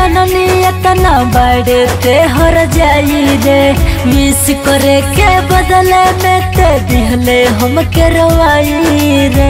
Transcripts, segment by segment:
जननी इतना बड़े ते हर जाई रे मिस करे के बदले में ते दिहले हम के रवाई रे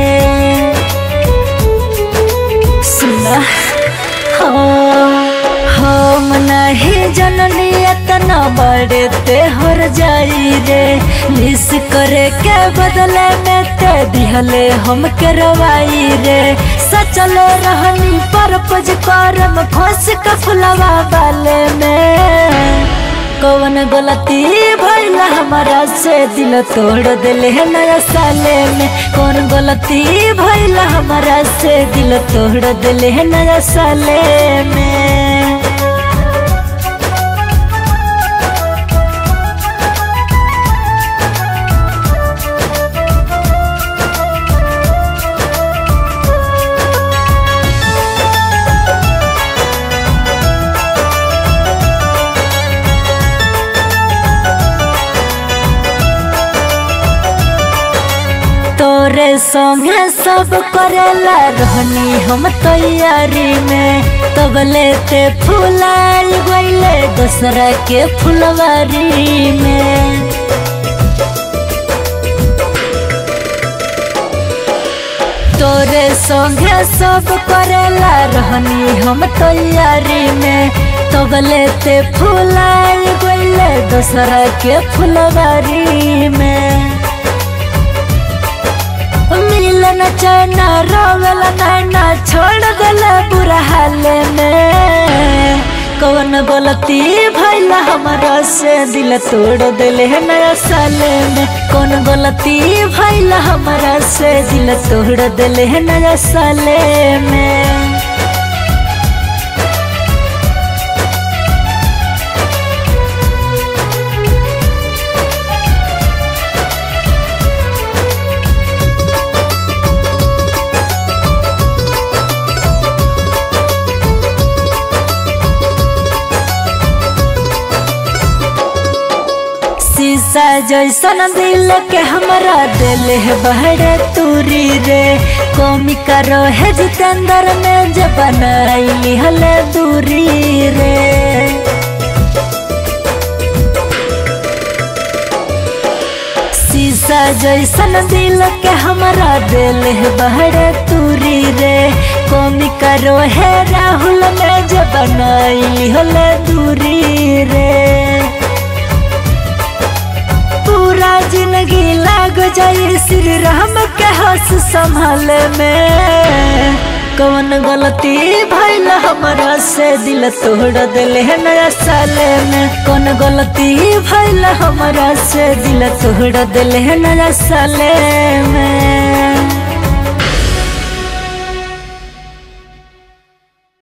सुना हाँ हम नहीं जननी इतना बड़े ते हर जाई रे मिस करे के बदले में ते दिहले हम के रवाई रे सचले रहनी पर पज करम खोस के फुलवा बाले में कौन गलती भइल हमारा से दिल तोड़ दिले है नया साले में कौन गलती भइल हमारा से दिल तोड़ दिले है नया साले में तोरे संगे सब करेला रहनी हम तैयारी में तब लेते फुलाल गईले दूसरा के फुलवारी में तोरे संगे सब करेला रहनी हम तैयारी में तब लेते फुलाल गईले दूसरा के फुलवारी में मिलन चैना रोवल नैना छोड़ दिला बुरा हाल में कौन गलती भइल हमारा से दिल तोड़ दिले है नया साले में कौन गलती भइल हमारा से दिल तोड़ दिले है नया साले में शीशा जैसन दिल के हमरा दिल है बहरे तूरी रे कौमी करो है जितेंद्र में जब बनाई हले दूरी रे शीशा जैसन दिल के हमरा दिल है बहरे तूरी रे कौमी करो है राहुल में जब बनाई हले दूरी रे पूरा जिंदगी लाग जाई श्री राम के हंस संभाल में कौन गलती भइल हमारा से दिल तोड़ दिले है नया साले में कौन गलती भइल हमारा से दिल तोड़ दिले है नया साले में